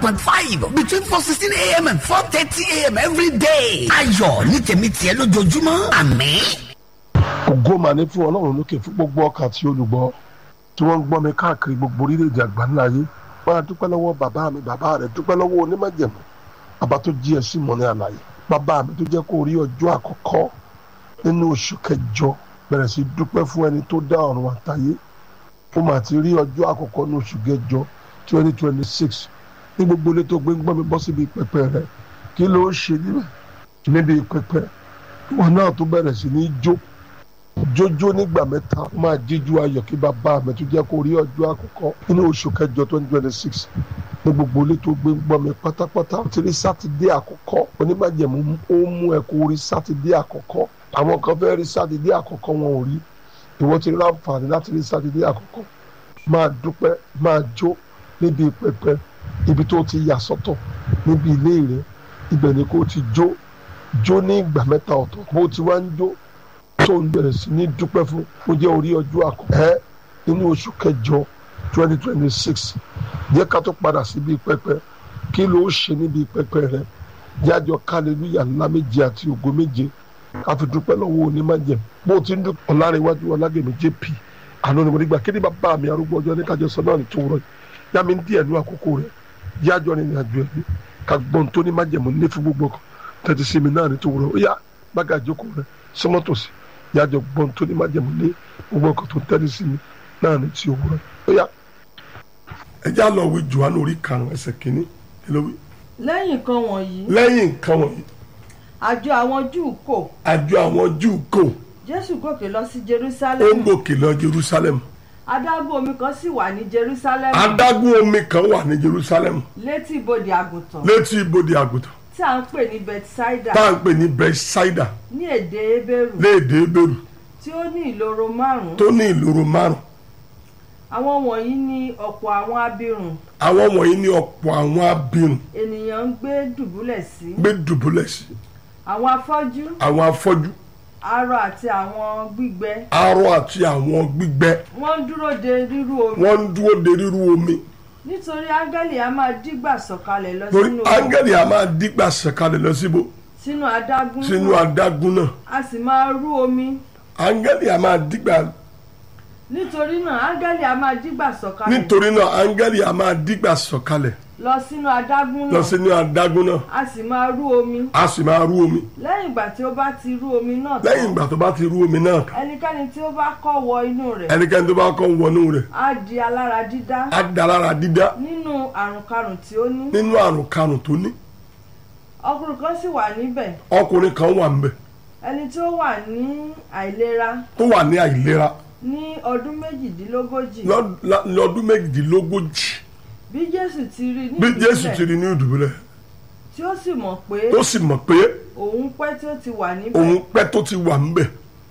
point five between four sixteen a.m. and four thirty a.m. every day. ayọ̀ ní tèmi tiẹ̀ lójoojúmọ́ àmín. ògo mà ní fún ọlọ́run lókè fún gbogbo ọkàn àti olùgbọ́ tí wọ́n ń gbọ́ mi káàkiri gbogbo orílẹ̀-èdè àgbáńlá ayé wọ́n á dúpẹ́ lọ́wọ́ bàbá mi bàbá rẹ̀ dúpẹ́ lọ́wọ́ onímọ̀jẹ̀mú bàbá tó jí ẹ sí mọ́ ní àlàyé bàbá mi tó jẹ́ kó rí ọjọ́ àkọ́kọ́ nínú oṣù kẹjọ bẹ̀rẹ̀ sí dúpẹ́ fún ẹni tó dá ọ̀run àtayé ó mà ti rí ọjọ́ àkọ́kọ́ ní oṣù kẹjọ twenty twenty six ní gbogbo ilé tó gbé ń gbọ́ mi bọ́ síbi pẹpẹ rẹ̀ kí ló ń ṣe níbẹ̀ níbi pẹpẹ wọn náà tó bẹ̀rẹ̀ sí ní jó jójó nígbà mẹ́ta ó máa jíjú ayọ̀ kí bàbá mi tó jẹ́ kó rí ọjọ́ àkọ́kọ́ nínú oṣù kẹjọ twenty twenty six ní gbogbo ilé tó gbé ń gbọ́ mi pátápátá ó ti rí sátidé àkọ́kọ́ onímọ̀jẹ̀mú ó mú ẹ kó rí sátidé àkọ́kọ́ àwọn kan fẹ́ rí sátidé àkọ́kọ́ wọn ò rí ìwọ ti rí àǹfààní láti rí sátidé àkọ́kọ́ máa dúpẹ́ máa jó níbi pẹpẹ ibi tó ti yà sọ́tọ̀ níbi ilé rẹ ibẹ̀ ni kò ti jó jó ní ìgbà mẹ́ta ọ̀tọ̀ bó ti wá ń jó tó ń bẹ̀rẹ̀ sí ní dúpẹ́ fún ó jẹ́ orí ọjọ́ àkọ́kọ́ nínú oṣù kẹjọ twenty twenty six jẹ́ ká tó padà síbi pẹpẹ kí ló ṣe níbi pẹpẹ rẹ jájọ kálẹ́lúyà ńlá méje àti ògo méje ká fi dúpẹ́ lọ́wọ́ onímọ̀jẹ̀ bó ti ń dúpẹ́ ọ̀làríwájú ọ̀làgẹ̀mí jp àná ni mo nígbà kí ni bàbá mi arúgbó ọjọ́ ní kájọ sọ náà ní tòwúrọ̀ yìí yá mi ń díẹ̀ ní àkókò rẹ̀ jájọ ní ìrìnàjò ẹ̀mí ká gbọ́n tó ní májẹ̀mú ní fún gbogbo kan tẹ̀tí sí mi náà ní tòwúrọ̀ ó yá bága ìjókòó rẹ̀ sọmọ́tòsí yájọ gbọ́n tó ní májẹ̀mú ní gbogbo kan tó tẹ̀tí sí mi náà ní ti òwúrọ̀ ó yá. ẹ já lọ wí Jòhánù orí karùn-ún ẹsẹ̀ kínní kí ló wí. lẹ́yìn nǹkan wọ̀nyí lẹ́yìn nǹkan wọ̀nyí àjọ àwọn júù kò àjọ àwọn júù kò jésù gòkè lọ sí ó jerusalem gòkè lọ Jerusalem adágún omi kan sì wà ní jerusalem adágún omi kan wà ní Jerusalem létí ibodè àgùntàn létí ibodè àgùntàn tí à ń pè ní bethsaida tá à ń pè ní Bethsaida ní èdè ebéèrù léèdè Hébérù tí ó ní ìloro márùn-ún tó ní ìloro márùn àwọn wọ̀nyí ní ọ̀pọ̀ àwọn abirùn àwọn wọ̀nyí ní ọ̀pọ̀ àwọn abirùn ènìyàn ń gbé dùbúlẹ̀ sí gbé dùbúlẹ̀ sí àwọn afọ́jú àwọn afọ́jú arọ àti àwọn gbígbẹ arọ àti àwọn gbígbẹ wọ́n ń dúró de rírú omi wọ́n ń dúró de rírú omi nítorí áńgẹ́lì a máa dígbà sọ̀kalẹ̀ lọ torí sínú áńgẹ́lì a máa dígbà sọ̀kalẹ̀ lọ síbo sínú adágún sínú náà adágún náà a sì máa rú omi áńgẹ́lì a máa dígbà nítorí náà áńgẹ́lì a máa dígbà sọ̀kalẹ̀ nítorí náà áńgẹ́lì a máa dígbà sọ̀kalẹ̀ lọ sínú adágún lọ náà sínú adágún náà a sì máa rú omi a sì máa rú omi lẹ́yìn ìgbà tí ó bá ti rú omi náà lẹ́yìn ìgbà tó bá ti rú omi náà ẹnikẹ́ni tí ó bá kọ́ wọ inú rẹ̀ ẹnikẹ́ni tó bá kọ́ wọnú rẹ̀ á di alára dídá á da lára dídá nínú àrùnkarùn tí ó ní nínú àrùn karùn tó ní ọkùnrin kan sì wà níbẹ̀ ọkùnrin kan wà ńbẹ̀ ẹni tí ó wà ní àìlera tó wà ní àìlera ní ọdún méjìdínlógójì lọ́d- lá- lọ́dún méjìdínlógójì bí jésù ti rí ní bí jésù ti ìdúpẹ́ rí ní ìdùbúlẹ̀ tí ó sì mọ̀ pé tó sì mọ̀ pé òun pẹ́ tí ó ti wà níbẹ̀ òun pẹ́ tó ti wà ńbẹ̀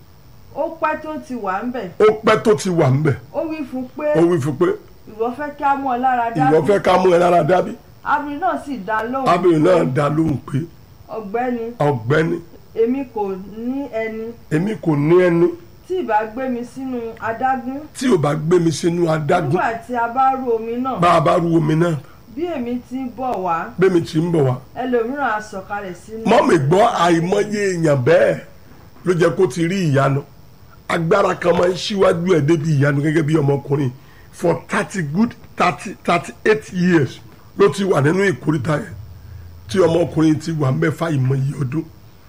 ó pẹ́ tó ti wà ńbẹ̀ ó pẹ́ tó ti wà ńbẹ̀ ó wí fún pé ó wí fún pé ìwọ fẹ́ kí á mú ọ lára dá ìwọ fẹ́ ká mú ẹ lára dábí abirin náà sì dá lóhùn abìnrin náà dá lóhùn pé ọ̀gbẹ́ni ọ̀gbẹ́ni èmi kò ní ẹni èmi kò ní ẹni tí ìbá gbé mi sínú adágún tí ò bá gbé mi sínú adágún nígbà tí a bá rú omi náà bá a bá rú omi náà bí èmi ti ń bọ̀ wá bẹ́mi tí ń bọ̀ wá ẹlòmíràn á sọ̀kalẹ̀ sínú mọ́mì gbọ́ àìmọye èèyàn bẹ́ẹ̀ ló jẹ́ kó ti rí ìyanu agbára kan máa ń ṣíwájú ẹ̀ débi ìyanu gẹ́gẹ́ bí ọmọkùnrin for thirty good thirty thirty eight years ló ti wà nínú ìkórìtà yẹn tí ọmọkùnrin ti wà mẹ́fà ìmọye ọdún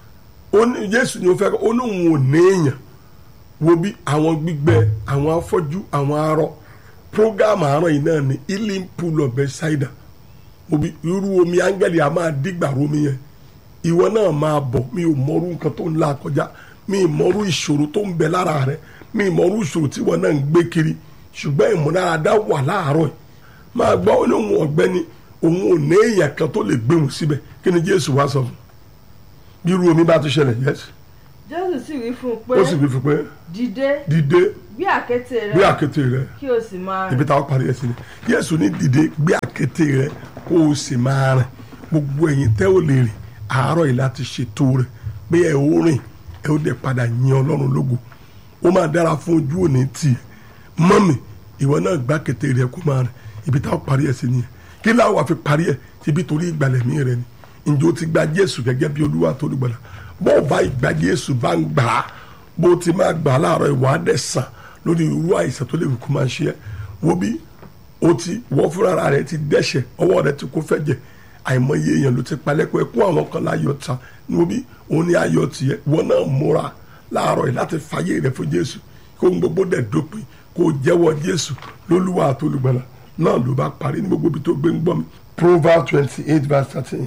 ó ní Jésù ni ó fẹ́ ó ní òun ò ní èèyàn wo bí àwọn gbígbẹ àwọn afọ́jú àwọn arọ program àárọ̀ yìí náà ní healing pool of Bethsaida wo bí irú omi áńgẹ́lì a máa dígbà romi yẹn ìwọ náà máa bọ̀ mi ò mọrú nǹkan tó ń la kọjá mi ì mọrú ìṣòro tó ń bẹ lára rẹ mi ì mọrú ìṣòro tí wọn náà ń gbé kiri ṣùgbọ́n ìmúdáradá wà láàárọ̀ yìí máa gbọ́ ó ní òun ọ̀gbẹ́ni òun ò ní èèyàn kan tó lè gbé òun síbẹ̀ kí ni Jésù wá sọ fún bí irú omi bá tún ṣẹlẹ̀ yẹ́sì jésù sì wí fún un pé ó sì fi fún pé dìde dìde gbé àkéte rẹ gbé àkéte rẹ kí o sì máa rìn ibi táwọn parí ẹ sí ni Jésù ní dìde gbé àkéte rẹ kó o sì máa rìn gbogbo ẹ̀yin tẹ́ ò lè rìn àárọ̀ yìí láti ṣètò rẹ̀ pé ẹ ó rìn ẹ ó dẹ̀ padà yin Ọlọ́run lógo ó máa dára fún ojú òní tì mọ́mì ìwọ náà gbá àkéte rẹ kó máa rìn ibi táwọn parí ẹ sí ni kí láwa fi parí ẹ̀ síbi torí ìgbàlẹ̀mí rẹ ni ǹjẹ́ o ti gba jésù gẹ́gẹ́ bí olúwa tó lùgbàlà bó o bá ìgbà jésù bá ń gbà á bó o ti máa gbà á láàárọ̀ ìwà á dẹ̀ sàn lórí irú àìsàn tó lè kú máa ṣe ẹ́ wo bí o ti wọ́n fúnra rẹ ti dẹ́ṣẹ̀ ọwọ́ rẹ ti kó fẹ́ jẹ àìmọye èèyàn ló ti palẹ́kọ̀ọ́ ẹkún àwọn kan láyọ̀ ta wo bí òun ní ayọ̀ tiẹ̀ wọ́n náà múra láàárọ̀ yìí láti fàyè rẹ fún jésù kó ń gbogbo dẹ̀ dópin kó o jẹ́wọ́ jésù lólúwa àtolùgbàlà náà ló bá parí ní gbogbo ibi tó gbé ń gbọ́ mi. proverbs twenty eight verse thirteen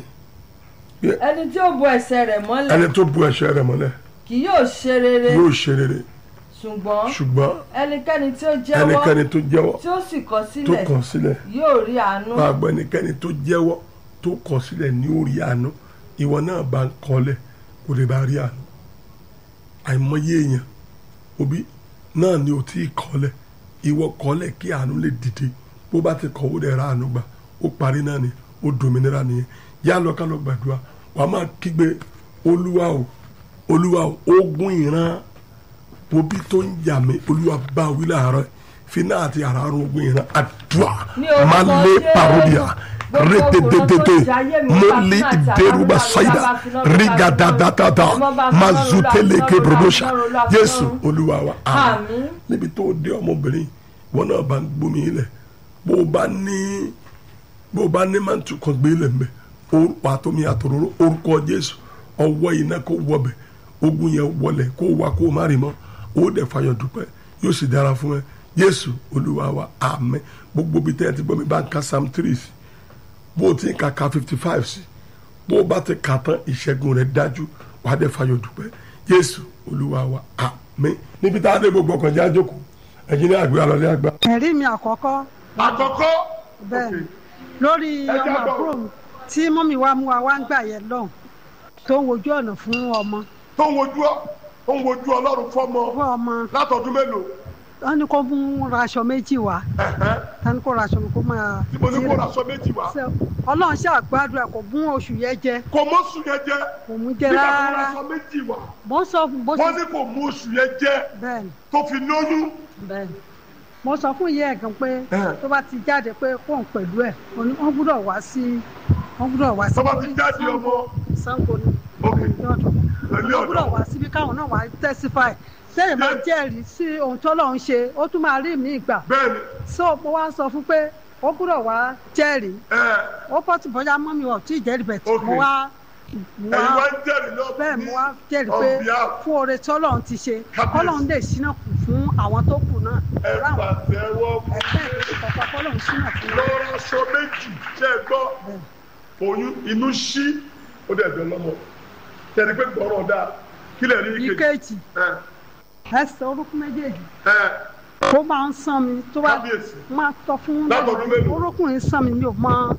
ẹni tí ó bo ẹsẹ̀ rẹ̀ mọ́lẹ̀ ẹni tó bu ẹ̀ṣẹ̀ rẹ̀ mọ́lẹ̀ kì yóò ṣe rere yóò ṣe rere ṣùgbọ́n ṣùgbọ́n ẹnikẹ́ni tí ó jẹ́wọ́ ẹnikẹ́ni tó jẹ́wọ́ tí ó sì kọ̀ tó sílẹ̀ kàn sílẹ̀ yóò rí àánú máa gbọ́ ẹnikẹ́ni tó jẹ́wọ́ tó kàn sílẹ̀ ní orí àánú ìwọ náà bá ń kọ́lẹ̀ kò lè bá rí àánú àìmọye èèyàn òbí náà ni ò tí ì kọ́lẹ̀ ìwọ kọ́lẹ̀ kí àánú lè dìde bó bá ti kọ̀ ó dẹ̀ ra àánú gbà ó parí náà ni ó dòmìnira nìyẹn yá lọ ká lọ gbàdúrà wàá máa kígbe olúwa o olúwa o ogun ìran obi tó ń jà mí olúwa bá wí láàárọ̀ finá àti àràrùn ogun ìran àdúrà Ní orúkọ máa lé Jésù. parodia Gbogbo rétététété òkúrò tó jayé mi, mo bá lé finá àti ìdérúbà àràrùn ṣáìdà bá finá lọ́dọ̀ ríga bá dáadáa finá lọ́dọ̀ bá máa finá zutele lọ́dọ̀ kebrobosha bá finá lọ́dọ̀ jésù olúwa wa àmín Àmín. níbi tó dé ọmọbìnrin wọn náà bá ń gbómi ilẹ̀ bó o bá ní bó o bá ní máa ń tukọ̀ gbé ilẹ̀ mbẹ́ orúkọ àtọ́mi àtòróró orúkọ jésù ọwọ́ iná kó wọbẹ̀ ogun yẹn wọlẹ̀ kó wá kó má rí mọ́ ó dẹ̀ fàyọ̀ dúpẹ́ yóò sì dára fún ẹ jésù olúwa wa àmín gbogbo bí tẹ́ ẹ ti gbọ́ mi bá ń ka psalm three sí bó o ti ń ka ka fifty five sí bó o bá ti kà tán ìṣẹ́gun rẹ̀ dájú wàá dẹ̀ fàyọ̀ dúpẹ́ jésù olúwa wa àmín níbi tá a dé gbogbo ọkàn jẹ́ àjòkó ẹ̀yin ní àgbẹ̀ àlọ́lé àgbà. ẹ̀rí mi àkọ́kọ́ àkọ́kọ́ bẹ́ẹ̀ ni lórí Ẹ ọmọ jábọ̀. àbúrò mi tí mọ́mí wa mú wa wá ń gbà yẹn lọ́hùn tó ń wojú ọ̀nà fún ọmọ tó ń wojú ọ tó ń wojú ọlọ́run fọ́mọ fún ọmọ látọdún mélòó wọn ní kó mú raṣọ méjì wá wọn ní kó raṣọ mi kó máa tí mo ní kó raṣọ méjì wá Ṣé ọlọ́run ṣe àgbàdua kò mú oṣù yẹn jẹ kò mọ oṣù yẹn jẹ kò mú jẹ nígbà tó rárá raṣọ méjì wá mo sọ fún bó wọ́n ṣe ní kò mú oṣù yẹn jẹ bẹ́ẹ̀ ni tó fi lóyún bẹ́ẹ̀ ni mo sọ fún ìyá ẹ̀ gan pé Ẹ̀. tó bá ti jáde pé kó ń pẹ̀lú ẹ̀ mo ní wọ́n gbúdọ̀ wá sí wọ́n gbúdọ̀ wá sí tó bá ti jáde ọmọ sango ni Ok. ní ọ̀dọ̀ Ilé wọ́n gbúdọ̀ ọ̀dọ̀. wá síbi káwọn náà wá testify sẹ́yìn máa Yes. jẹ́rìí sí ohun tó lọ́n ń ṣe ó tún máa rí mi gbà bẹ́ẹ̀ni so mo wá sọ fún pé ó gbúdọ̀ wá jẹ́rìí ẹ ó pọ̀ tí bọ́jà mọ́ mi ò tí ì jẹ́rìí bẹ̀ tí Ok. mo wá mo ẹ̀yin wá wá ń jẹ́rìí náà bẹ́ẹ̀ mo wá jẹ́rìí on pé behalf. fún oore tí ọlọ́run ti ṣe Kábíyèsí. ọlọ́run lè ṣínà kù fún àwọn tó kù náà ẹ láwọn pàtẹ́wọ́ fún ẹgbẹ́ ìlú kọ̀ọ̀kan kọ́lọ́run ṣínà fún wọn. lọ́rọ̀ aṣọ méjì ṣe é gbọ́ oyún inú ṣí ó dẹ̀ bẹ̀ lọ́mọ kẹ́ni pé gbọ́rọ̀ dáa kí lè rí ike ìkejì ẹ ẹsẹ̀ orúkún méjèèjì ẹ ó máa ń sán mi tó bá Kábíyèsí. máa tọ́ fún Látọdún mélòó? orúkún yìí sán mi mi ò mọ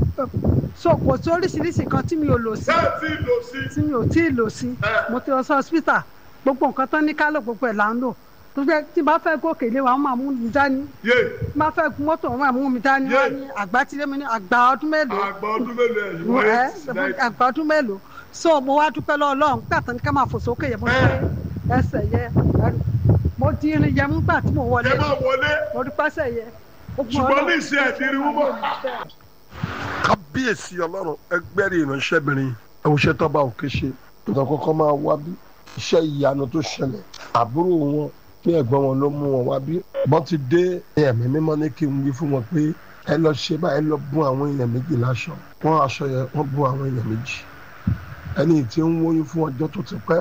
so kò sí oríṣiríṣi kan tí mi ò lò sí bẹ́ẹ̀ tí lò sí tí mi ò tí ì lò sí Ẹ. mo ti lọ sí hospital gbogbo nǹkan tán ní kálọ̀ gbogbo ẹ̀ là ń lò tó jẹ́ tí bá fẹ́ gòkè ilé wa wọ́n máa mú mi dání yé tí bá fẹ́ gun mọ́tò wọ́n máa mú mi dání Yé. wọ́n ní àgbà tí mi ní àgbà ọdún mélòó àgbà ọdún mélòó ẹ̀yìn mo wọ́n ẹ ẹ̀ àgbà ọdún mélòó so mo wá dúpẹ́ lọ́wọ́ Ọlọ́run gbà tán ní ká máa fò sókè yẹn mo ní pé ẹsẹ̀ yẹ ẹrù mo di irin yẹn mú gbà tí mo wọlé ẹ máa wọlé mo dúpẹ́ ẹsẹ̀ yẹ ó gbọ́n ṣùgbọ́n ní Ọlọ́run. ìṣe ẹ̀dínrín wúmọ́. kábíyèsí ọlọ́run ẹgbẹ́rì ìránṣẹ́bìnrin ẹ̀wọ̀ṣẹ́ tọ́ba òkè ṣe nǹkan kọ́kọ́ máa wá bí iṣẹ́ ìyanu tó ṣẹlẹ̀ àbúrò wọn pé ẹ̀gbọ́n wọn ló mú wọn wá bí wọ́n ti dé ẹ̀mí mímọ́ ní kí n wí fún wọn pé ẹ lọ ṣe báyìí ẹ lọ bùn àwọn èèyàn méjì láṣọ wọ́n aṣọ yẹn wọ́n bùn àwọn èèyàn méjì ẹni tí ń wóyún fún ọjọ́ tó ti pẹ́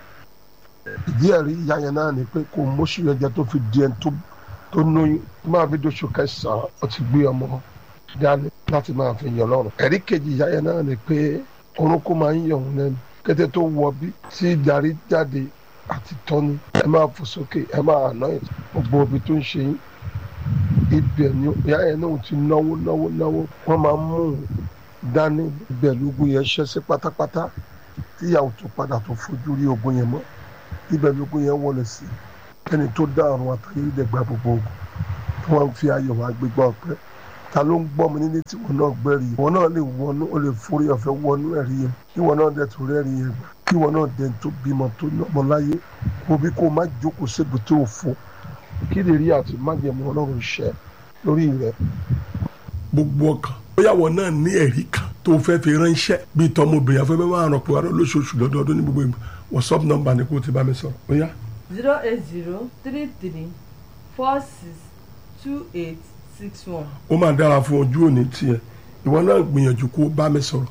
ìdí ẹ̀rí ìyá yẹn náà ni pé kò móṣù yẹn jẹ tó fi di ẹni tó tó lóyún tó máa fi dóṣù kẹsàn-án ó ti gbé ọmọ dání láti máa fi yàn lọ́rùn. ẹ̀rí kejì ìyá yẹn náà ni pé orúnkún máa ń yọ̀ òun lẹ́nu kété tó wọ bí tí ìdarí jáde àti tọ́ni ẹ máa fò sókè ẹ máa àná ẹ̀ gbogbo ibi tó ń ṣe yín ibẹ̀ ni ìyá yẹn náà ti náwó náwó náwó wọ́n máa ń mú un dání ibẹ̀ lógún yẹn ṣẹ́ sí pátápátá tíyàwó tó padà tó fojú rí ogun yẹn mọ́ ibẹ̀ lógún yẹn wọlé sí ẹni tó dá ọ̀run àtàyè ìdẹ̀gbà gbogbo ogun tí wọ́n fi ayọ̀ wá gbégbá ọ̀pẹ́ ta ló ń gbọ́ mi nílé tí wọn náà gbẹ́rì yìí wọn náà lè wọnú ó lè forí ọ̀fẹ́ wọnú ẹ̀rí yẹn kí wọn náà dẹ̀ tó rẹ́rì yẹn gbà kí wọn náà dẹ̀ tó bímọ tó lọ́mọ láyé kó bí kó má jókòó ségbè tó fò kí lè rí àti májẹ̀mú ọlọ́run ṣẹ lórí rẹ̀. gbogbo ọkàn bóyá wọn náà ní ẹ̀rí kan tó fẹ́ fi ránṣẹ́ bíi tọmọbìnrin afẹ́fẹ́ máa ràn pé wà lóṣooṣù lọ́dọọdún ní gbogbo ìgbà whatsapp number ni kò ti bá mi sọ̀rọ̀ ó yá zero eight zero three three four six two eight six one. ó máa dára fún ojú òní tiẹ̀ ìwọ náà gbìyànjú kó bá mi sọ̀rọ̀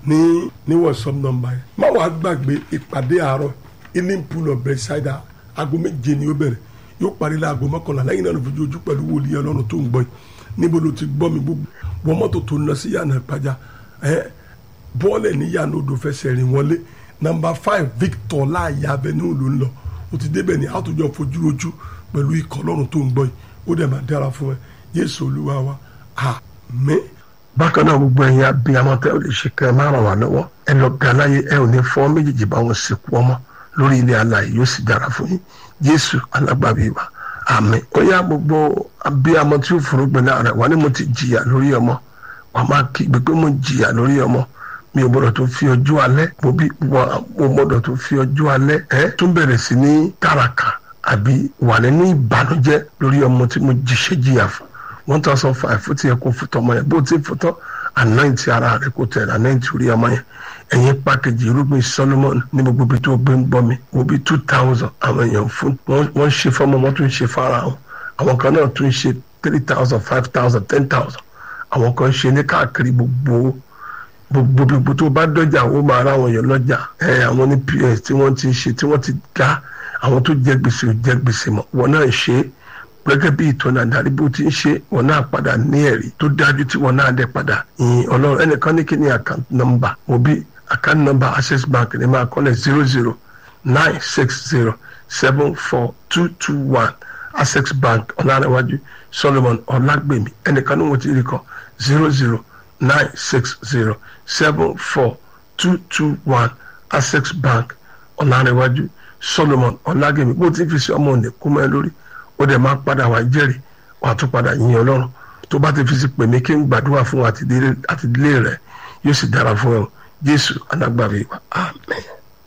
ní ní whatsapp number yẹn má wàá gbàgbé ìpàdé àárọ̀ healing pool of bedside aago méje ni ó bẹ̀rẹ̀ yóò parí láago mọ́kànlá lẹ́yìn náà ló fi ojú pẹ̀lú wòlíì ọlọ́run tó ń gbọ́ yìí níbo ló ti gbọ́ mi gbogbo wọ́n mọ́tò tó ń lọ sí yànnà ìpàjá ẹ bọ́ọ̀lẹ̀ ní yànnà odò fẹsẹ̀ rìn wọlé nọmba five victor láàyè avenue ló ń lọ ó ti débẹ̀ ní àtòjọ fojú rojú pẹ̀lú ikọ̀ ọlọ́run tó ń gbọ́ yìí ó dẹ̀ máa dára fún ẹ yéésù olúwa wa àmín. bákan náà gbogbo ẹ̀yin abiyamọ tẹ́ ò lè ṣe kẹ́ ẹ má ràn wá lọ́wọ́ ẹ lọ ga láyé ẹ ò ní fọ́ méjèèjì bá wọn sìnkú ọmọ lórí ilé alààyè yóò sì dára fún yín jésù alágbàbí wa àmín ó yá gbogbo abiyamọ tí ó forúgbìn náà rẹ wà ní mo ti jìyà lórí ọmọ wà máa kígbe pé mo jìyà lórí ọmọ mi ò gbọdọ̀ tó fi ọjọ́ alẹ́ mo bí mo gbọdọ̀ tó fi ọjọ́ alẹ́ ẹ tún bẹ̀rẹ̀ sí ní tàràkà àbí wà nínú ìbànújẹ́ lórí ọmọ tí mo jíṣẹ́ jìyà fún one thousand five fún tiẹ̀ kó fún tọmọ yẹn bó ti fún tán ànáìtì ara rẹ kó tẹ̀ ànáìtì orí ọmọ yẹn ẹ̀yin pàkejì irúgbìn Solomon ní gbogbo ibi tó gbé ń gbọ́ mi wo bí two thousand àwọn èèyàn fún wọ́n ṣe fọ́mọ wọ́n tún ṣe fara wọn àwọn kan náà tún ṣe three thousand five thousand ten thousand àwọn kan ṣe ní káàkiri gbogbo gbogbo gbogbo tó bá dọjà ó máa ra àwọn èèyàn lọ́jà ẹ àwọn ní ps tí wọ́n ti ṣe tí wọ́n ti ga àwọn tó jẹ gbèsè ò jẹ gbèsè mọ́ wọn náà ṣe é gẹ́gẹ́ bí ìtọ́nà àdárí bó ti ń ṣe wọn náà padà ní ẹ̀rí tó dájú tí wọn náà dẹ̀ padà yìn ọlọ́run ẹnìkan ní kí ni account number mo bí account number access bank ní máa kọ́lẹ̀ zero zero nine six zero seven four two two one access bank ọ̀làrẹ̀wájú solomon ọ̀làgbèmí ẹnìkan ní wọ́n ti rí kọ́ zero zero nine six zero seven four two two one access bank ọ̀làrẹ̀wájú solomon ọ̀làgbèmí bó ti fi ṣe ọmọ òní kú mọ́ ẹ lórí ó dẹ̀ máa padà wá jẹ́rìí wàá tún padà yìn ọlọ́run tó bá ti fi sí pè mí kí n gbàdúrà fún àtìdílé rẹ yóò sì dára fún ẹ o jésù alágbàwí wa amen.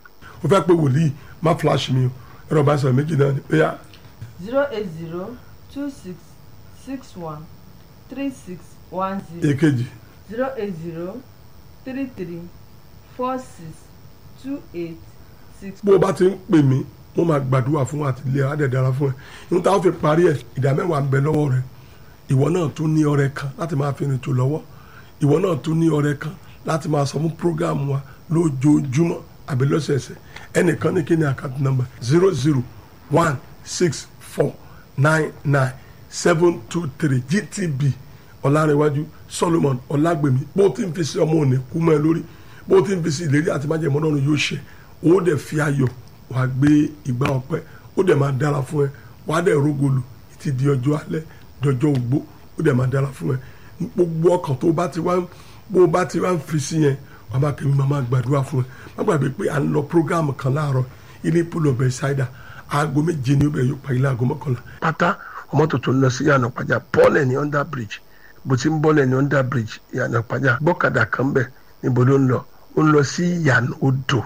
ó fẹ́ pé wòlíì má flash mi o ẹ̀rọ bá sọ̀rọ̀ méjì náà ni ó yá zero eight zero two six six one three six one zero èkejì zero eight zero three three four six two eight six. bó o bá ti ń pè mí mo máa gbàdúrà fún àtìlẹ́yìn á dẹ̀ dára fún ẹ nígbà táwọn fi parí ẹ ìdá mẹ́wàá ń bẹ lọ́wọ́ rẹ ìwọ náà tún ní ọrẹ kan láti máa fi rìn tó lọ́wọ́ ìwọ náà tún ní ọrẹ kan láti máa sọ fún programu wa lójoojúmọ́ àbí lọ́sẹ̀ẹsẹ̀ ẹnìkan ní kí ni account number zero zero one six four nine nine seven two three gtb ọ̀làrẹ̀wájú solomon ọ̀làgbèmí bó ti ń fi sí ọmọ òní kú mọ́ ẹ lórí bó ti ń fi sí ìlérí àti májèmọ́ náà yóò ṣe ó dẹ̀ fi ayọ̀ wàá gbé ìgbà ọpẹ́ ó dẹ̀ máa dára fún ẹ wàá dẹ̀ rógolù ti di ọjọ́ alẹ́ dọjọ́ ògbó ó dẹ̀ máa dára fún ẹ gbogbo ọkàn tó bá ti wá bó bá ti wá ń fi sí yẹn wàá máa kẹ́mi máa máa gbàdúrà fún ẹ má gbàgbé pé à ń lọ prógáàmù kan láàárọ̀ ilé pool of bethsaida aago méje ni ó bẹ̀rẹ̀ yóò parí láago mọ́kànlá. pátá ọmọ tuntun lọ sí yànnà pàjá bọ́ọ̀lẹ̀ ní under bridge bó ti ń bọ́ọ̀lẹ̀ ní under bridge yànnà pàjá gbọ́kadà kan bẹ̀ níbo ló ń lọ ó ń lọ sí yànnà odò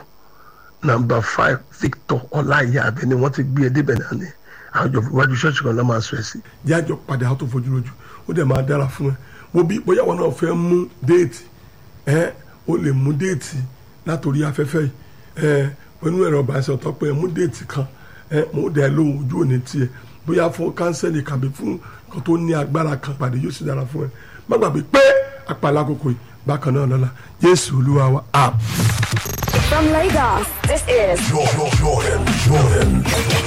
nàmbà five victor ọláìyá abẹ ni wọ́n ti gbé e débẹ̀ náà ni àjọ iwájú ṣọ́ọ̀ṣì kan náà máa sọ ẹ̀ sí. jájọ padà á tó fojú lójú ó dẹ̀ máa dára fún ẹ wo bí bóyá wọn náà fẹ́ mú déètì ẹ ó lè mú déètì látòrí afẹ́fẹ́ yìí ẹ pẹ̀lú ẹ̀rọ ìbánisọ̀ tó pé mú déètì kan ẹ mú dẹ̀ lóhùn ojú òní tiẹ̀ bóyá fún kánsẹ́lì kàbí fún nǹkan tó ní agbára kan pàdé yóò sì dára fún ẹ má gbàgbé pé àpàlà àkókò yìí bákan náà lọ́la jésù olúwa wa àmín. From Lagos, this is Jordan, Jordan, Jordan.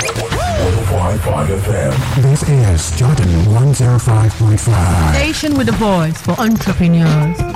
105.5 FM. This is Jordan 105.5. Station with a voice for entrepreneurs.